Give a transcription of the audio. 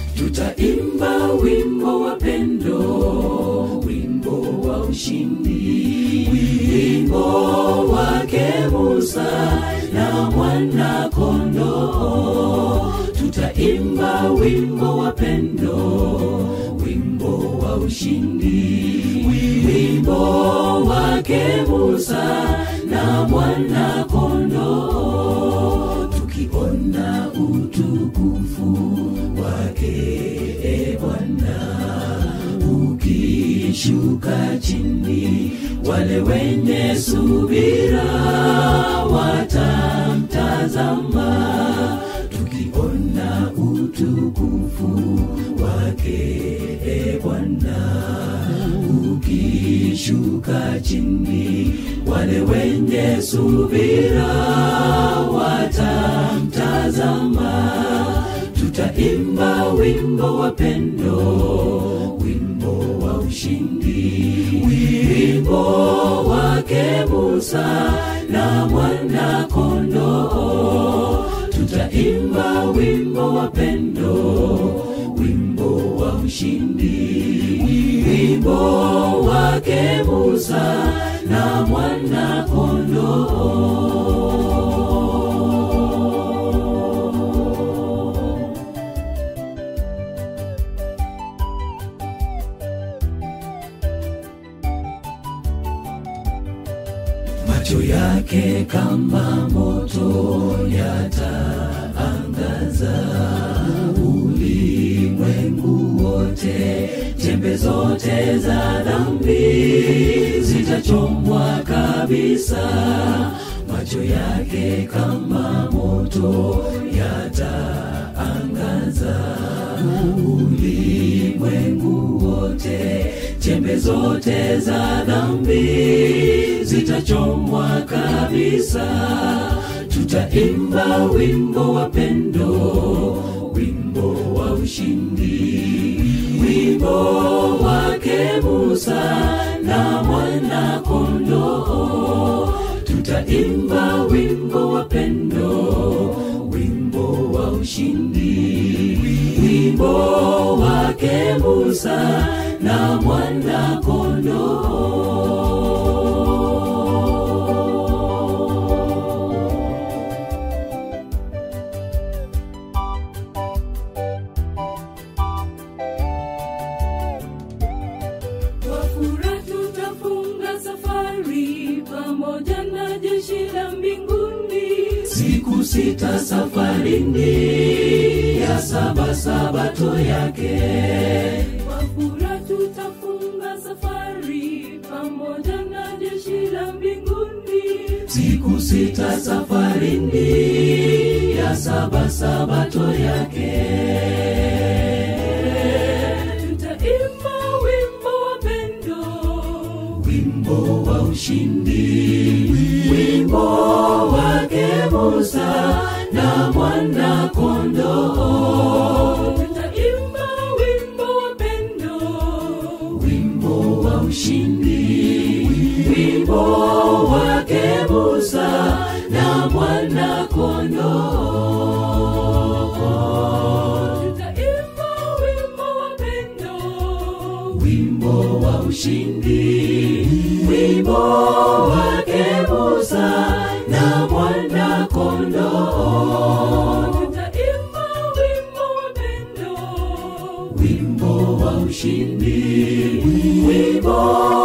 tutaimba wimbo wa pendo wimbo wa ushindi wimbo wake musa na mwana kondoo tutaimba wimbo wa pendo wimbo wa ushindi wimbo wake musa na mwana kondoo tukiona utukufu wake e bwana ukishuka chini wale wenye subira watamtazama tukiona utukufu wake e bwana ukishuka chini wale wenye subira watamtazama tutaimba wimbo wa pendo wimbo wa ushindi wimbo wake musa na mwana kondoo tutaimba wimbo wa pendo wimbo wa ushindi wimbo wake musa na mwana kondoo macho yake kama moto yataangaza ulimwengu wote chembe zote za dhambi zitachomwa kabisa macho yake kama moto yataangaza ulimwengu wote chembe zote za dhambi zitachomwa kabisa tutaimba wimbo wa pendo wimbo wa ushindi wimbo wake musa na mwana kondoo tutaimba wimbo wa pendo wimbo wa ushindi wimbo wake musa na mwana kondoo Kwa furaha tutafunga safari pamoja na jeshi la mbinguni. siku sita safarini ya saba sabato yake Kwa furaha tutafunga safari pamoja na jeshi la mbinguni. siku sita safarini ya saba sabato yake Tutaimba wimbo wa pendo, wimbo wa ushindi wimbo wake musa na mwana kondoo tutaimba wimbo wa pendo, wimbo wa ushindi wimbo wake musa na mwana kondoo tutaimba wimbo wa pendo. wimbo wa ushindi wimbo wake musa na mwana kondoo Tutaimba wimbo wa pendo. wimbo wa ushindi wimbo